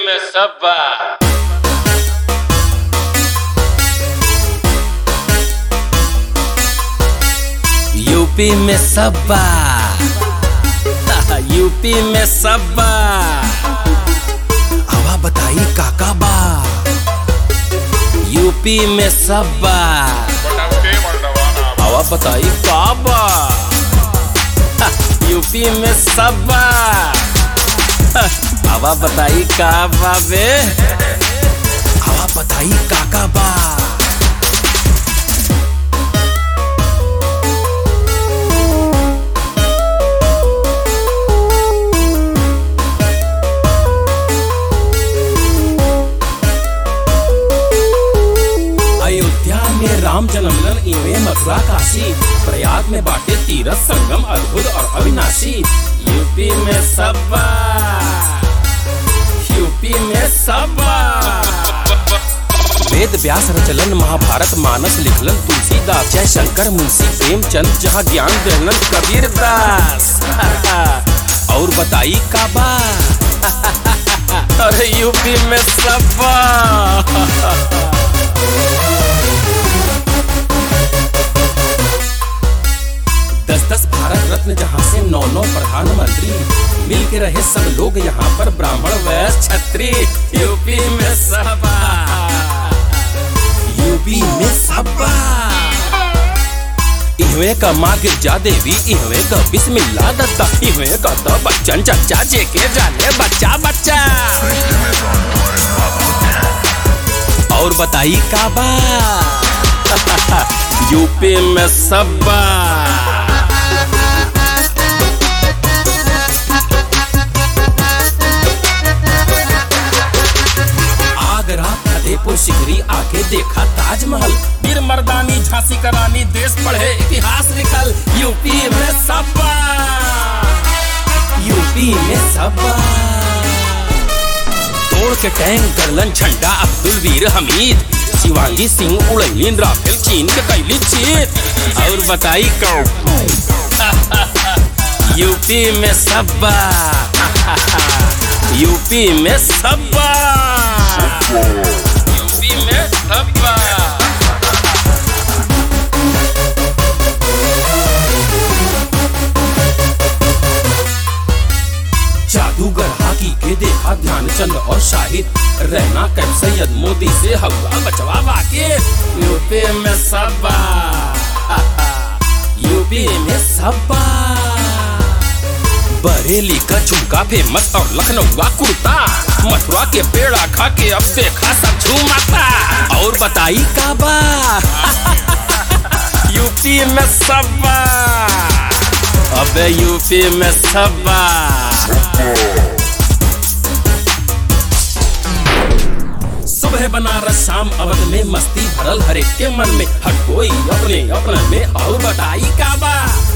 में सब बा यूपी में सब्बा यूपी में सब्बा हवा बताई काका बा यूपी में सब्बा हवा बताई का बा यूपी में सब्बा हवा बताई का बा बे हवा बताई काका बा अयोध्या में राम जन्मलन इवे मथुरा काशी प्रयाग में बाटे तीरथ संगम अद्भुत और अविनाशी यूपी में सब्बा यूपी में सब्बा वेद व्यास रचलन महाभारत मानस लिखलन तुलसीदास जय शंकर मुंशी प्रेमचंद जहाँ ज्ञान देहलन कबीर दास और बताई काबा अरे यूपी में सब्बा दस दस भारत रत्न जहाँ से नौ नौ प्रधानमंत्री मिल के रहे सब लोग यहाँ पर ब्राह्मण वैश्य छत्री यूपी में सबा यूपी में सबा इहवे का माँ गिरजा देवी इहवे का बिस्मिल्ला दत्ता इहवे का तो बच्चन चचा जेके जाने बच्चा बच्चा और बताई काबा यूपी में सबा आगरा फतेहपुर सिकरी आके देखा ताजमहल वीर मर्दानी झांसी का रानी देश पढ़े इतिहास लिखल यूपी में सबा यूपी में सबा तोड़ के टैंक करलन झंडा अब्दुल वीर हमीद शिवांगी सिंह उड़ैलीन राफेल चीन के कैली जीत और बताई कौ यूपी में सबा यूपी में सबा यूपी में सबा जादूगर हाकी के देखा ध्यानचंद और शाहिद रहना कैफ सैयद मोदी से हवा बचवा बाके यूपी में सबा यूपी में सबा बरेली का झुमका फेमस और लखनऊ का कुर्ता मथुरा के पेड़ा खा के अब देखा सब झूमाता और बताई काबा यूपी में सबा अबे यूपी में सबा सुबह बनारस शाम अवध में मस्ती भरल हर एक के मन में हर कोई अपने अपने में और बताई काबा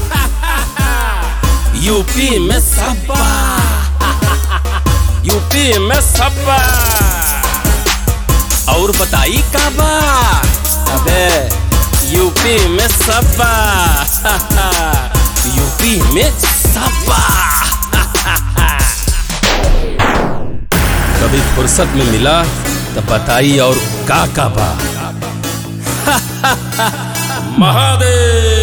यूपी में सबा यूपी में सबा और बताई काबा अबे यूपी में सबा यूपी में सबा कभी फुर्सत में मिला तो बताई और का का बा महादेव